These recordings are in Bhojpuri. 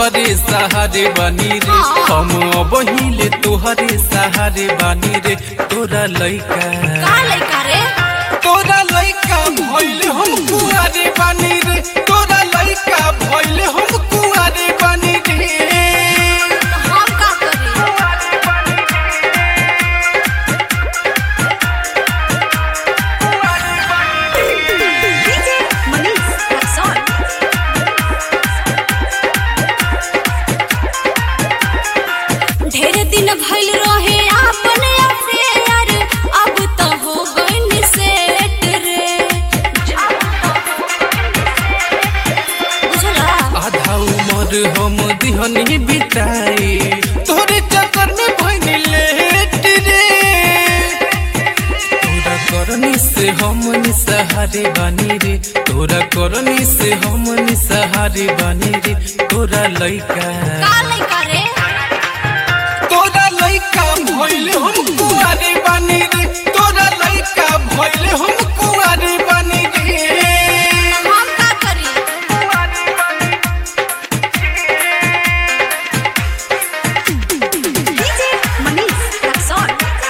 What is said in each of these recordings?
तोहरे सहारे बानी रे हम बहिले तोहरे सहारे बानी रे तोरा लइका का लइका रे तोरा लइका भइले हम कुआरे बानी रे तोरा लइका भइले हम कुआरे बानी रे हम का करी डीजे मनीष रक्सौल ढेर दिन भइल रहे आपन अफेयर अब तो हो गइल सेट रे बुझला आधा उमर हम दिहनी बिताई तोरे चक्कर में भइनी लेट रे तोरा करनी से हम निसहारे बानी रे तोरा करनी से हम निसहारे बानी रे तोरा लइका का लइका रे तोरा लइका भइले हम कुआरे बानी रे तोरा लइका भइले हम कुआरे बानी रे हम का करी डीजे मनीष रक्सौल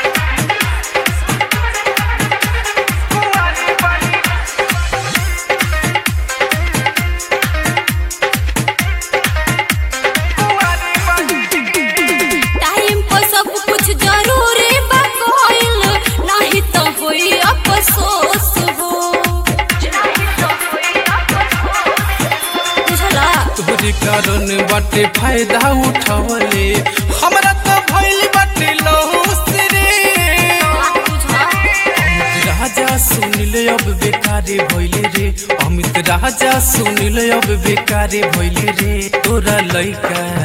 टाइम पर सब कुछ जरूरी बा कोइल नहीं तो होई अफसोस हो बुझला तोरे कारण बाटे फायदा उठावले हमरा तो भइल बाटे लॉस रे बात बुझला अमित राजा सुनिले अब बेकारे भइले रे अमित राजा सुनिले अब बेकारे भइले रे तोरा लइका